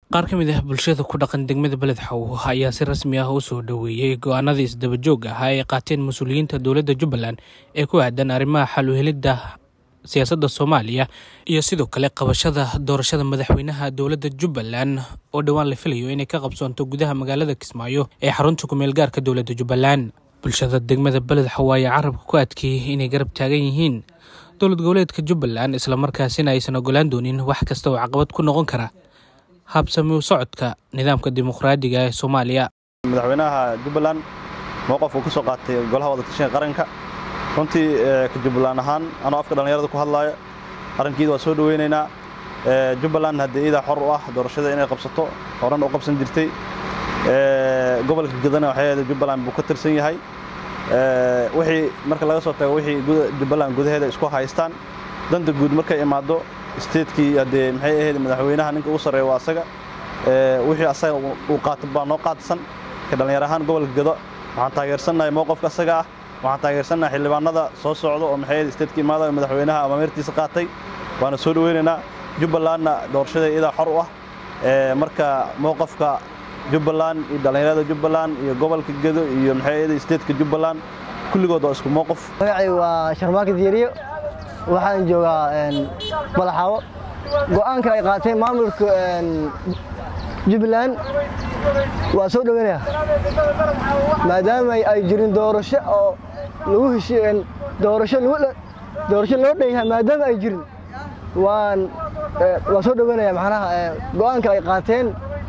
qaar ka mid ah bulshada ku dhaqan degmada beled xaw ayaa si rasmi ah u soo dhoweeyey go-aanadii isdabajoog ah ay qaateen mas-uuliyiinta dowladda jubbaland ee ku aadan arrimaha xal u helidda siyaasadda soomaaliya iyo sidoo kale qabashada doorashada madaxweynaha dowladda jubbaland oo dhowaan la filayo inay ka qabsoonto gudaha magaalada kismaayo ee xarunta kumeel gaarka dowladda jubbaland bulshada degmada beled xaw ayaa carabka ku adkeeyey inay garab taagan yihiin dowlad goboleedka jubbaland islamarkaasina aysan ogolaan doonin wax kasta oo caqabad ku noqon kara habsami u socodka nidaamka dimuqraadiga ee soomaaliya madaxweynaha jubbaland mowqaf uu ka soo qaatay golaha wadatashiga qaranka runtii ka jubbaland ahaan anoo afka dhallinyarada ku hadlaaya arrinkiida waa soo dhoweynaynaa jubbaland haddii iidaa xor u ah doorashada inay qabsato horan u qabsan jirtay gobolka gadana waxay ahayd jubbaland buu ka tirsan yahay wixii marka laga soo tago wixii jubbaland gudaheeda isku haystaan danta guud markay imaado steedkii haddee maxay ahayd madaxweynaha ninka ugu sarreeya waa asaga wixii asaga uu qaato baa noo qaadsan ka dhallinyar ahaan gobolka gado waxaan taageersannahay mowqafka asaga ah waxaan taageersannahay xildhibaanada soo socda oo maxay ahayd steedka imaada oo madaxweynaha amaamirtiisa qaatay waana soo dhoweynaynaa jubbalandna doorashada iyadaa xor u ah marka mowqafka jubbaland iyo dhallinyarada jubbaland iyo gobolka gedo iyo maxay ahayd steedka jubbaland kulligood waa isku mowqaf magacay waa sharmaaki diiriyo waxaan joogaa balaxaawo go'aanka ay qaateen maamulka jubbaland waa soo dhoweynaya maadaama ay jirin doorasho oo lagu heshiin doorasho doorasho loo dhan yahay maadaama ay jirin waan waa soo dhoweynaya macnaha go'aanka ay qaateen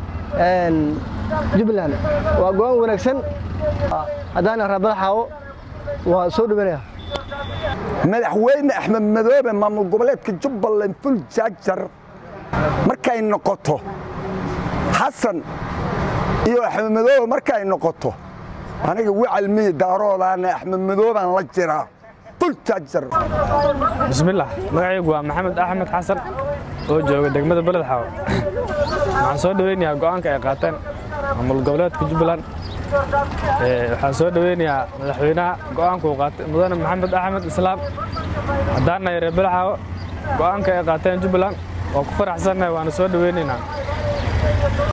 jubbaland waa go'aan wanaagsan haddaan araa balaxaawo waa soo dhoweynaya madaxweyne axmed madoobe maamul goboleedka jubbaland ful jaajar markay noqoto xasan iyo axmed madoobe markay noqoto aniga wicalmiyi daaroodaana axmed madoobaan la jiraa ful jaajar bismillaah magacaygu waa maxamed axmed xasan oo jooga degmada beled xaawo waxaan soo dhoweynayaa go'aanka ay qaateen maamul goboleedka jubbaland waxaan soo dhoweynayaa madaxweynaha go'aankuu qaatay mudane maxamed axmed islaam haddaannahay reer belexaawo go'aanka ay qaateen jubbaland waa ku faraxsannahay waana soo dhoweynaynaa